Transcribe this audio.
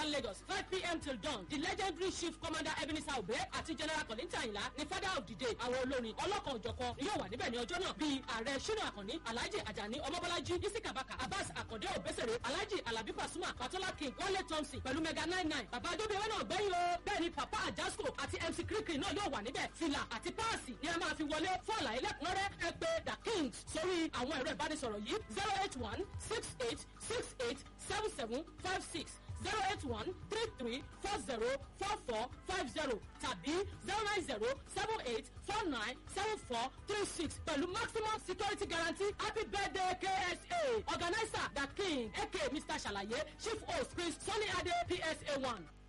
Calabar Lagos five pm till dawn the legendary chief commander Ebenezer Obe àti general Kollington Ayinla ni father of the day àwọn olórin ọlọ́kan òjọ̀kan ni yóò wà níbẹ̀ ní ọjọ́ náà bíi ààrẹ Ṣínà Àkànní Alhaji Ajani Ọmọbọ́lájí Isika Baka Abbas Akande Obesere Alhaji Alabi Pasuma Patola King Wale Thompson pẹ̀lú mega nine nine bàbá adóbíyẹwé náà gbẹ́yìn o bẹ́ẹ̀ ni papa Ajasco àti MC Kirikiri náà yóò wà níbẹ̀ fìlà àti páàsì ni a máa fi wọlé fún àlàyé lẹ́kùnrẹ́rẹ́ ẹ pé the kings sórí àwọn ẹ̀rọ ìbánisọ̀rọ̀ yìí zero eight one six eight six eight seven seven five six zero eight one three three four zero four four five zero tàbí zero nine zero seven eight four nine seven four three six pẹ̀lú maximum security guarantee happy birthday KSA organizer the king aka Mr. Ṣàlàyé chief host Chris Sunny Ade PSA one.